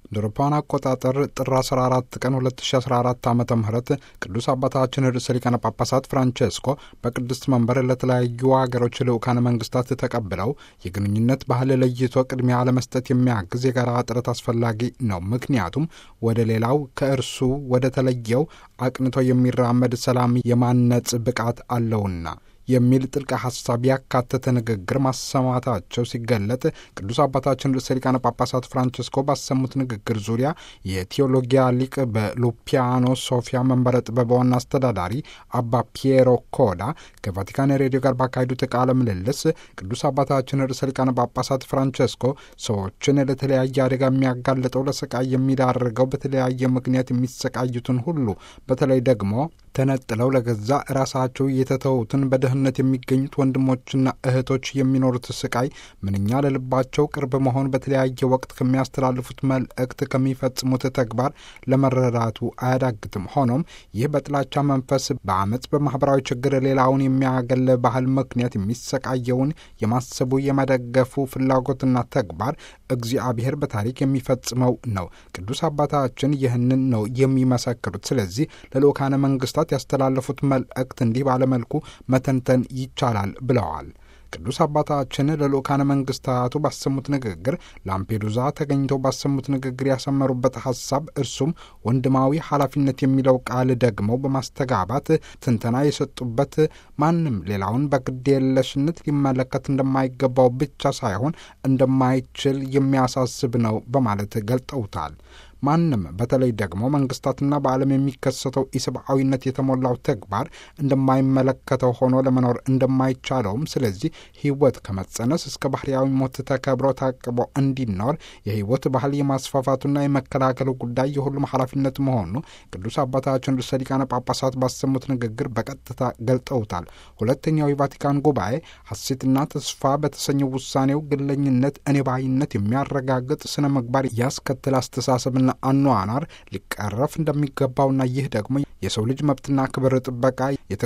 እንደ አውሮፓውያን አቆጣጠር ጥር 14 ቀን 2014 ዓ ም ቅዱስ አባታችን ርዕሰ ሊቃነ ጳጳሳት ፍራንቼስኮ በቅድስት መንበር ለተለያዩ ሀገሮች ልዑካነ መንግስታት ተቀብለው የግንኙነት ባህል ለይቶ ቅድሚያ ለመስጠት የሚያግዝ የጋራ ጥረት አስፈላጊ ነው። ምክንያቱም ወደ ሌላው ከእርሱ ወደ ተለየው አቅንቶ የሚራመድ ሰላም የማነጽ ብቃት አለውና የሚል ጥልቅ ሀሳብ ያካተተ ንግግር ማሰማታቸው ሲገለጥ ቅዱስ አባታችን ርዕሰ ሊቃነ ጳጳሳት ፍራንቸስኮ ባሰሙት ንግግር ዙሪያ የቴዎሎጊያ ሊቅ በሉፒያኖ ሶፊያ መንበረ ጥበብ ዋና አስተዳዳሪ አባ ፒየሮ ኮዳ ከቫቲካን ሬዲዮ ጋር ባካሄዱት ቃለ ምልልስ ቅዱስ አባታችን ርዕሰ ሊቃነ ጳጳሳት ፍራንቸስኮ ሰዎችን ለተለያየ አደጋ የሚያጋልጠው ለስቃይ የሚዳርገው በተለያየ ምክንያት የሚሰቃዩትን ሁሉ በተለይ ደግሞ ተነጥለው ለገዛ ራሳቸው የተተዉትን በድህነት የሚገኙት ወንድሞችና እህቶች የሚኖሩት ስቃይ ምንኛ ለልባቸው ቅርብ መሆን በተለያየ ወቅት ከሚያስተላልፉት መልእክት ከሚፈጽሙት ተግባር ለመረዳቱ አያዳግትም። ሆኖም ይህ በጥላቻ መንፈስ በአመፅ፣ በማህበራዊ ችግር ሌላውን የሚያገል ባህል ምክንያት የሚሰቃየውን የማሰቡ የመደገፉ ፍላጎትና ተግባር እግዚአብሔር በታሪክ የሚፈጽመው ነው። ቅዱስ አባታችን ይህንን ነው የሚመሰክሩት። ስለዚህ ለልኡካነ መንግስታት ያስተላለፉት መልእክት እንዲህ ባለመልኩ መተንተን ይቻላል ብለዋል። ቅዱስ አባታችን ለልኡካነ መንግስታቱ ባሰሙት ንግግር ላምፔዱዛ ተገኝተው ባሰሙት ንግግር ያሰመሩበት ሀሳብ እርሱም ወንድማዊ ኃላፊነት የሚለው ቃል ደግመው በማስተጋባት ትንተና የሰጡበት ማንም ሌላውን በግድ የለሽነት ሊመለከት እንደማይገባው ብቻ ሳይሆን እንደማይችል የሚያሳስብ ነው በማለት ገልጠውታል። ማንም በተለይ ደግሞ መንግስታትና በዓለም የሚከሰተው ኢሰብአዊነት የተሞላው ተግባር እንደማይመለከተው ሆኖ ለመኖር እንደማይቻለውም፣ ስለዚህ ህይወት ከመጸነስ እስከ ባህርያዊ ሞት ተከብሮ ታቅቦ እንዲኖር የህይወት ባህል የማስፋፋቱና የመከላከሉ ጉዳይ የሁሉም ኃላፊነት መሆኑ ቅዱስ አባታችን ርዕሰ ሊቃነ ጳጳሳት ባሰሙት ንግግር በቀጥታ ገልጠውታል። ሁለተኛው የቫቲካን ጉባኤ ሐሴትና ተስፋ በተሰኘው ውሳኔው ግለኝነት፣ እኔባይነት የሚያረጋግጥ ስነ ምግባር ያስከትል አስተሳሰብና አኗኗር ሊቀረፍ እንደሚገባውና ይህ ደግሞ የሰው ልጅ መብትና ክብር ጥበቃ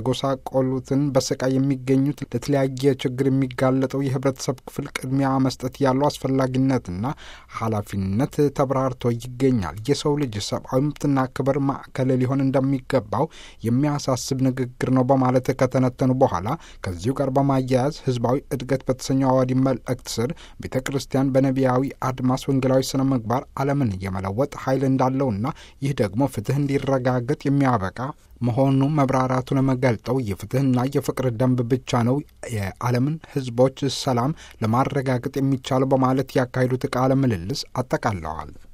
የተጎሳቆሉትን በስቃይ የሚገኙት ለተለያየ ችግር የሚጋለጠው የህብረተሰብ ክፍል ቅድሚያ መስጠት ያለው አስፈላጊነትና ኃላፊነት ተብራርቶ ይገኛል። የሰው ልጅ ሰብአዊ መብትና ክብር ማዕከል ሊሆን እንደሚገባው የሚያሳስብ ንግግር ነው በማለት ከተነተኑ በኋላ ከዚሁ ጋር በማያያዝ ህዝባዊ እድገት በተሰኘው አዋዲ መልእክት ስር ቤተ ክርስቲያን በነቢያዊ አድማስ ወንጌላዊ ስነ ምግባር ዓለምን የመለወጥ ኃይል እንዳለውና ይህ ደግሞ ፍትህ እንዲረጋገጥ የሚያበቃ መሆኑ መብራራቱን መገልጠው የፍትህና የፍቅር ደንብ ብቻ ነው የዓለምን ህዝቦች ሰላም ለማረጋገጥ የሚቻለው በማለት ያካሄዱት ቃለ ምልልስ አጠቃለዋል።